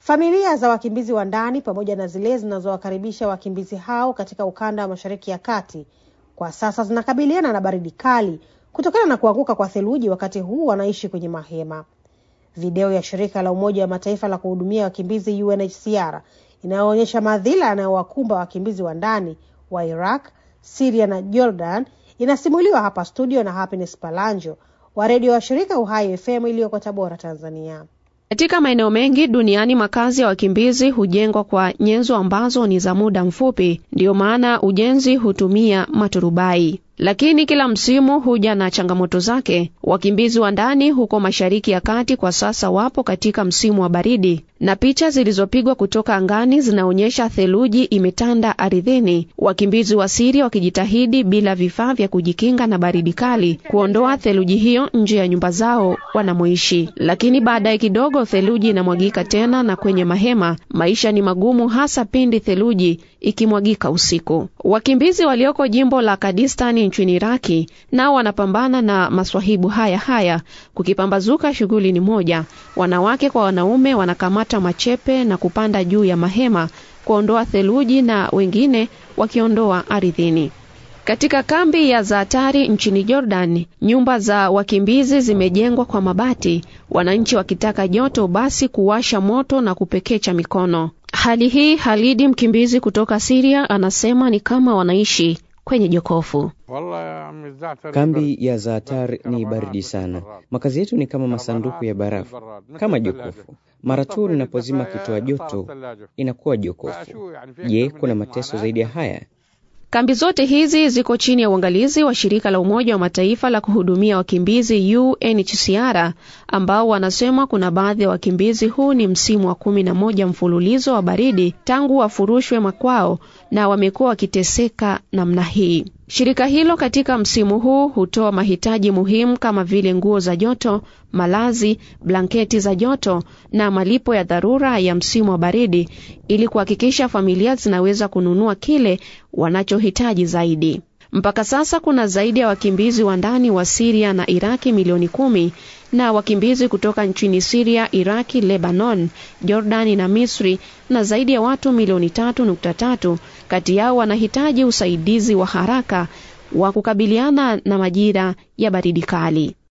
Familia za wakimbizi wa ndani pamoja na zile zinazowakaribisha wakimbizi hao katika ukanda wa Mashariki ya Kati kwa sasa zinakabiliana na baridi kali kutokana na kuanguka kwa theluji, wakati huu wanaishi kwenye mahema. Video ya shirika la Umoja wa Mataifa la kuhudumia wakimbizi UNHCR inayoonyesha madhila yanayowakumba wakimbizi wa ndani wa Iraq, Syria na Jordan inasimuliwa hapa studio na Happiness Palanjo wa redio wa shirika Uhai FM iliyoko Tabora, Tanzania. Katika maeneo mengi duniani makazi ya wakimbizi hujengwa kwa nyenzo ambazo ni za muda mfupi, ndiyo maana ujenzi hutumia maturubai. Lakini kila msimu huja na changamoto zake. Wakimbizi wa ndani huko Mashariki ya Kati kwa sasa wapo katika msimu wa baridi, na picha zilizopigwa kutoka angani zinaonyesha theluji imetanda ardhini, wakimbizi wa Siria wakijitahidi bila vifaa vya kujikinga na baridi kali kuondoa theluji hiyo nje ya nyumba zao wanamoishi. Lakini baadaye kidogo theluji inamwagika tena, na kwenye mahema maisha ni magumu, hasa pindi theluji ikimwagika usiku. Wakimbizi walioko jimbo la Kurdistani nchini Iraki nao wanapambana na maswahibu haya haya. Kukipambazuka, shughuli ni moja: wanawake kwa wanaume wanakamata machepe na kupanda juu ya mahema kuondoa theluji, na wengine wakiondoa ardhini. Katika kambi ya Zaatari nchini Jordan, nyumba za wakimbizi zimejengwa kwa mabati, wananchi wakitaka joto basi kuwasha moto na kupekecha mikono. Hali hii Halidi, mkimbizi kutoka Siria, anasema ni kama wanaishi kwenye jokofu. Kambi ya Zaatar ni baridi sana. Makazi yetu ni kama masanduku ya barafu, kama jokofu. Mara tu linapozima kitoa joto inakuwa jokofu. Je, kuna mateso zaidi ya haya? Kambi zote hizi ziko chini ya uangalizi wa shirika la Umoja wa Mataifa la kuhudumia wakimbizi UNHCR, ambao wanasema kuna baadhi ya wakimbizi, huu ni msimu wa kumi na moja mfululizo wa baridi tangu wafurushwe makwao na wamekuwa wakiteseka namna hii. Shirika hilo katika msimu huu hutoa mahitaji muhimu kama vile nguo za joto, malazi, blanketi za joto na malipo ya dharura ya msimu wa baridi ili kuhakikisha familia zinaweza kununua kile wanachohitaji zaidi. Mpaka sasa kuna zaidi ya wakimbizi wa ndani wa Siria na Iraki milioni kumi na wakimbizi kutoka nchini Siria, Iraki, Lebanon, Jordani na Misri na zaidi ya watu milioni tatu nukta tatu kati yao wanahitaji usaidizi wa haraka wa kukabiliana na majira ya baridi kali.